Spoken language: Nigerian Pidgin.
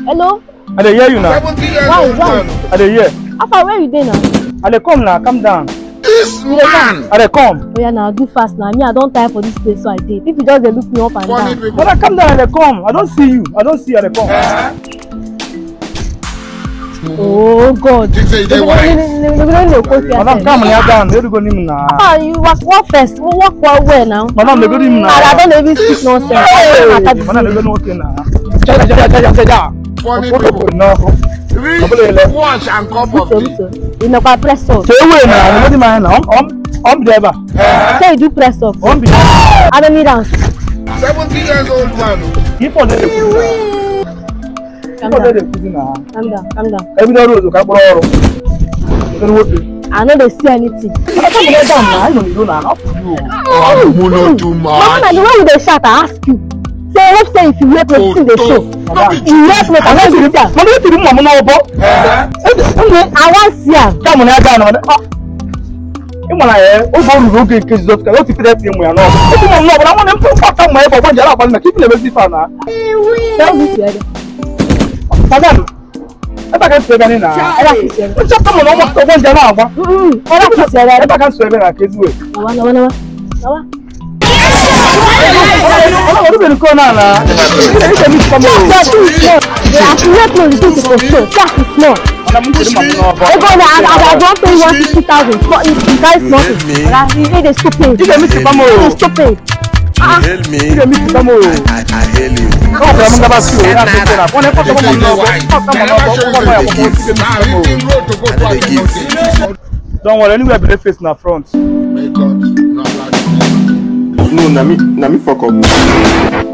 hello I dey hear you now. Seventy years Why, old why? man. I dey hear. how far where you dey now I dey come now. Calm down. This man. I dey come. oya na do fast na me i don tire for dis place so i dey people just dey look me up and Funny down people. Brother, calm down. I dey come. I don see you. I don see you. I dey come. oh god Think say you dey no wise. no no no go fear Madam, calm down. down. Make you go nim na. ah you work work first work well well now Madam, make you nim na. and i don dey even speak nonsense Hey, matter be Madam, make say you no okay na. Jaja, jaja, jaja, jaja. Funny Opo, people. opo, no. Read wash and cup of so tea. so ìnàpá press up Say wait na. You know the man na. I'm, I'm, I'm driver. say you do press up I'm be. how many rounds Seventy years old man. Keep on dey kuzi. calm Keep on down dey kuzi na. calm down calm down Every day road ka kpọrọ ọrụ. Kedu nwoke? i no dey see anything Madam, calm down down na. I no dey do na. Not for you. Oh, you know too mama na much. the way you dey shout i ask you say hope say if you wake up Oh, wetin dey show no, no be you wake up i no dey see am Mama, wetin mma m n'ọbọ? i wan see am Kamụ na ya gaa na ị mara ya oge o ruru oge nke Jizọs ka o titere eti ụmụ ya n'ọbụ. Eti m n'ọbụ na nwanne m mkpata mma ebe ọgba njara abalị na ka ibi na-emezi ife a na. tell me to ede Madam, ebe a ka nsọ ebe anyị na. ede kisi ede Nchọpụta mụ na ọgbọ ọgbọ njara agba. ede kisi ede Ebe a ka nsọ ebe na ka ezigbo. nawa nawa nawa nawa Ọ ọrụ bere nke ọ na-ana. Ị ga-eme isi kọmọ. see as you small the as you wake up you think you go show see as you small Madam, m chere mma m n'ọbọ. ego na i i don pay you one fifty thousand small you you carry small thing oga you dey dey stupid Ị ga-eme isi kọmọ. you dey stupid hail me. Ị ga-eme isi kọmọ. I, I hail you. Ọ gwara m ngaba si o ya na-ete na. Ọ na-ekpọta Think mma say m you dey n'ọbọ. wise. Kpọta mma They never show n'ọbọ. you Ọ say gwara you ya dey ọkpọkọ isi give. ga-eme isi Now kọmọ. reading road to go I to dey give. Akinoti. Don't worry, anywhere be face na front. May God not allow you. No, na me, na me fuck up.